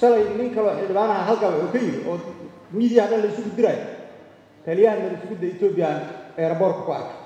shalay nin kaloo xildhibaanaha halkaa wuxuu ka yidhi oo miidiyaha dhan la isugu diraayo taliyaha nabadsugidda etoobiya eeraboorka ku arkay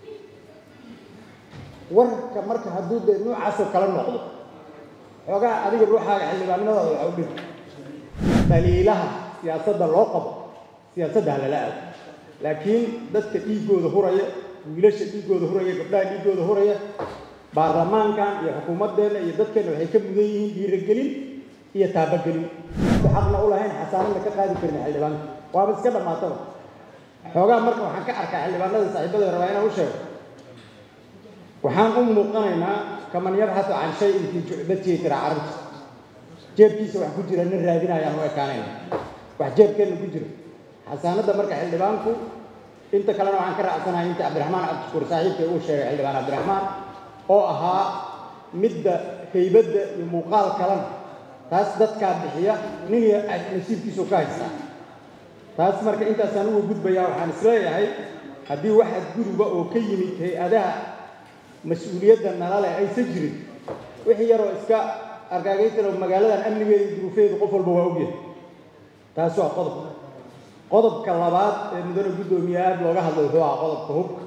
warka marka hadduu dee noocaasoo kala noqdo xoogaa adiga ruuxaaga xildhibaanimadaada waxa u dhig daliilaha siyaasadda loo qabo siyaasadda halala aado laakiin dadka dhiiggooda huraya wiilasha dhiiggooda huraya gabdhaha dhiiggooda huraya baarlamaankan iyo xukuumaddeenna iyo dadkeenna waxay ka mudan yihiin dhiiragelin iyo taabagelin xaqna u lahayn xasaanadna ka qaadi karin xildhibaanka waaba iska dhammaataba xoogaa marka waxaan ka arkaa xildhibaanada saaxiibada rabaa inaan u sheego waxaan u muuqanaynaa kaman yabxatu can shayin fii jucbatihi tira carabta jeebkiisa wax ku jira nin raadinayaan u ekaanayna wax jeebkeenna ku jira xasaanadda marka xildhibaanku inta kalena waxaan ka raacsanahay inta cabdiraxmaan cabdishukuur saaxiibka uu sheegay xildhibaan cabdiraxmaan oo ahaa midda haybadda iyo muuqaal kalena taas dadkaa bixiya nin iyo nasiibkiisu ka haystaa taas marka intaasaan uga gudbayaa waxaan isleeyahay haddii wax adguduba oo ka yimid hay-adaha mas-uuliyadda nala leh aysan jirin wixii yaroo iska argaagaysanoo magaaladan amnigeeda iyo duruufeedu qof walba waa ogyahay taas waa qodob qodobka labaad ee mudane guddoomiye aada looga hadlay wuxuu ahaa qodobka hubka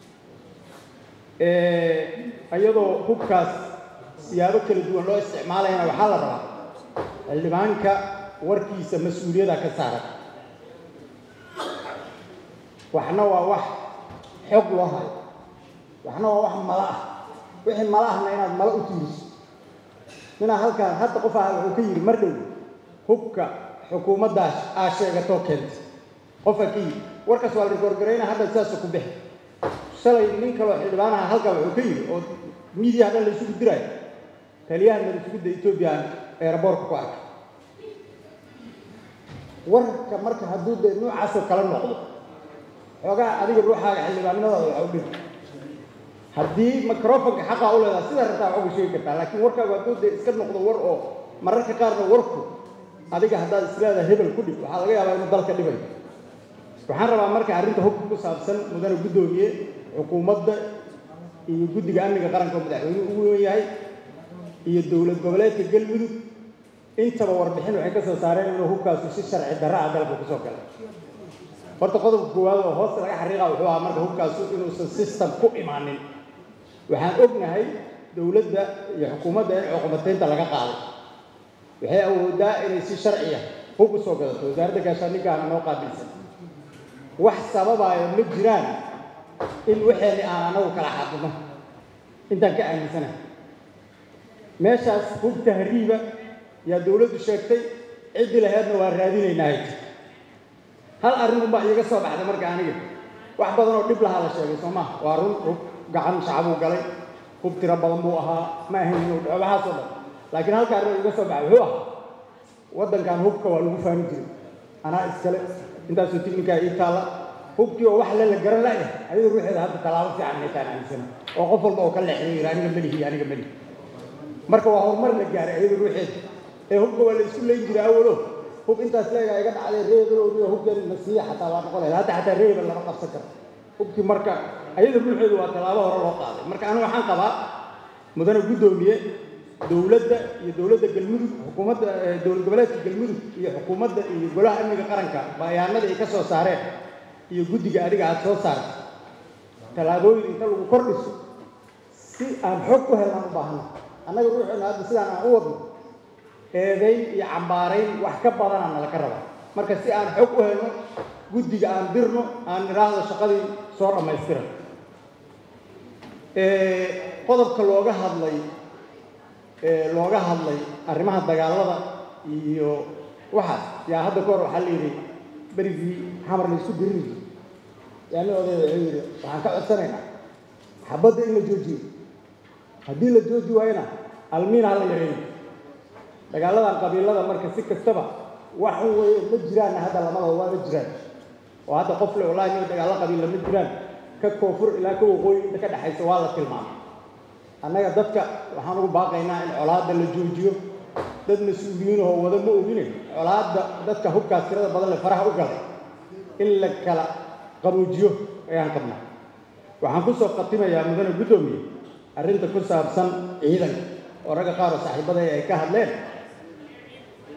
iyadoo hubkaas siyaabo kala duwan loo isticmaalayana waxaa la rabaa xildhibaanka warkiisa mas-uuliyada ka saaran waxna waa wax xog loo hayo waxna waa wax mala ah wixii mala ahna inaad mala u tiiriso ninaa halkaan hadda qof aha wuxuu ka yidhi mar dhow hubka xukuumaddaas aa sheegatoo keentay qofa ka yidhi warkaas waa la rikoorgarayna hadda sidaasa ku bixi shalay nin kaloo xildhibaanaha halkaa wuxuu ka yidhi oo miidiyaha dhan la isugu diraayo taliyaha nabadsugidda etoobiya eeraboorka ku arkay warka marka hadduu dee noocaasoo kala noqdo xoogaa adiga ruuxaaga xildhibaanimadaada waxa u dhig haddii microfonka xaqaa u leedaha sidaa rabtaa wax uga sheegi kartaa laakiin warkaagu hadduu dee iska noqdo war oo mararka qaarna warku adiga haddaad isleedaha hebel ku dhib waxaa laga yaabaa inuu dalka dhibayo waxaan rabaa marka arrinta hubka ku saabsan mudane guddoomiye xukuumadda iyo guddiga amniga qaranka oo madaxweynuhu ugu weyn yahay iyo dowlad goboleedka galmudug intaba warbixin waxay ka soo saareen inuu hubkaasu si sharci darra ah dalka kusoo galay horta qodobka koowaad oo hoosta laga xariiqa wuxuu ahaa marka hubkaasu inuusan system ku imaanin waxaan ognahay dowladda iyo xukuumadda in cuqubataynta laga qaaday waxay awoodaa inay si sharciya hub u soo gadato wasaaradda gaashaandhiggaana noo qaabilsan wax sababaayo ma jiraan in waxeenni aan anagu kala xadino intaan ka aaminsanahay meeshaas hub tahriiba yaa dowladdu sheegtay ciddii laheedna waa raadinaynaa hayta hal arrin unbaa iiga soo baxday marka aniga wax badan oo dhib lahaa la sheegay soo maha waa run hub gacan shacbuu galay hub tiro badan buu ahaa ma ahayn inuu dhaco waxaasoo dhan laakiin halka arrin iiga soo baxay wuxuu ahaa waddankan hubka waa lagu faani jiray anaa iskale intaasoo tiknikaa ii taalla hubkii oo wax le la garan la'yahay ayadu ruuxeeda hadda tallaabo fiican maytaan aaminsana oo qof walba oo ka leexday yidhi aniga melihi aniga melihi marka waa horumar la gaaray ayadu ruuxeeda ee hubka waa la isku leyn jiray awalo hub intaas leegaa iga dhacday reebelowniyo hubkan na siiya xataa waa noqon lahayd hadda xataa reebel lama qabsan karo hubkii marka ayada ruuxeedu waa tallaabo hore loo qaaday marka anigu waxaan qabaa mudane guddoomiye dowladda iyo dowladda galmudug xukuumadda dowlad goboleedka galmudug iyo xukuumadda iyo golaha amniga qaranka bayaanada ay ka soo saareen iyo guddiga adiga aada soo saartay tallaabooyin inta lagu kordhiso si aan xog ku helnaan u baahno annaga ruuxeena hadda sidaan aan u wadno eedayn iyo cambaarayn wax ka badanaa nalaka rabaa marka si aan xog u helno guddiga aan dirno aan idhaahdo shaqadii soo dhammaystiran qodobka looga hadlay looga hadlay arrimaha dagaalada iyo waxaas yaa hadda kahor waxaa la yidhi berigii xamar la isu dirini yaa nin odayda wuxuu yidhi waxaan ka codsanaynaa xabadda in la joojiyo haddii la jooji waayona almiina ha la yareeyo dagaaladan qabiilada marka si kastaba wax weeye ma jiraanna hadda lamadaba waa ma jiraan oo hadda qof le wallahi nin dagaalo qabiilla ma jiraan ka koonfur ilaa ka waqooyi inta ka dhexaysa waa la tilmaamay annaga dadka waxaan ugu baaqaynaa in colaadda la joojiyo dad mas-uuliyiinahoo wada ma ogine colaadda dadka hubkaas tirada badan le faraha u galay in la kala qaboojiyo ayaan qabnaa waxaan ku soo khatimayaa mudane guddoomiye arrinta ku saabsan ciidanka oo ragga qaar oo saaxiibada ay ka hadleen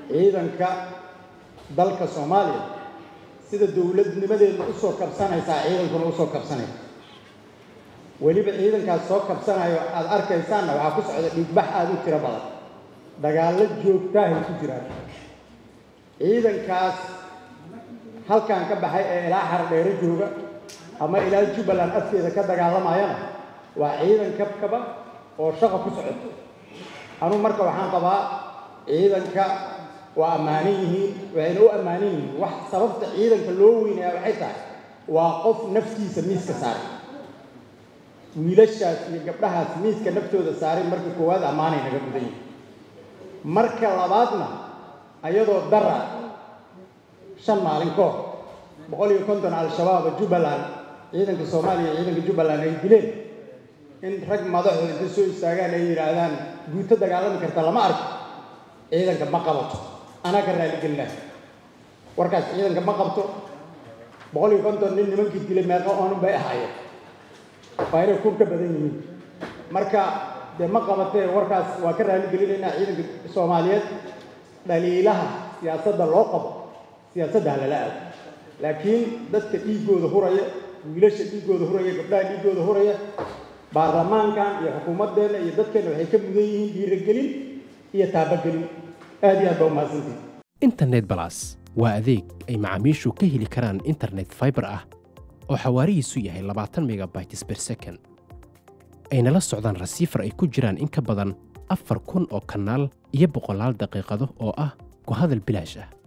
ciidanka dalka soomaaliya sida dowladnimadeedna usoo kabsanaysaa ciidankuna usoo kabsanaya weliba ciidankaas soo kabsanayo aada arkaysaanna waxaa ku socda dhiigbax aada u tiro badan dagaallo joogtaahay ku jiraan ciidankaas halkan ka baxay ee ilaa xardheero jooga ama ilaa jubbaland afkeeda ka dagaalamayana waa ciidan kabkaba oo shaqa ku socoto anugu marka waxaan qabaa ciidanka waa ammaanan yihiin waxayna u ammaanan yihiin wax sababta ciidanka loo weynaya waxay tahay waa qof naftiisa miiska saaray wiilashaas iyo gabdhahaas miiska naftooda saaray marka koowaad ammaanay naga mudan yihin marka labaadna ayadoo dara shan maalin ka hor boqol iyo konton al-shabaaba jubbaland ciidanka soomaaliya iyo ciidanka jubbaland ay dileen in rag madaxooda inta soo istaagaan ay yidhaahdaan guuto dagaalami karta lama arko ciidanka ma qabato anaa ka raaligelina warkaas ciidanka ma qabto boqol iyo konton nin nimankii dilay meeqa oonun bay ahaayeen waa inay kun ka badan yihiin marka dee ma qabatee warkaas waa ka raaligelinaynaa ciidanka soomaaliyeed dhaliilaha siyaasadda loo qabo siyaasadda ha lala aado laakiin dadka dhiiggooda huraya wiilasha dhiiggooda huraya gabdhaha dhiiggooda huraya baarlamaankan iyo xukuumaddeenna iyo dadkeenna waxay ka mudan yihiin dhiiragelin iyo taabagelin aad iyo aad baa umahadsantihi internet balas waa adeeg ay macaamiishu ka heli karaan internet fiber ah oo xawaarihiisu yahay labaatan megabytes per second ayna la socdaan rasiifar ay ku jiraan in ka badan afar kun oo kanaal iyo boqolaal daqiiqado oo ah ku hadal bilaash ah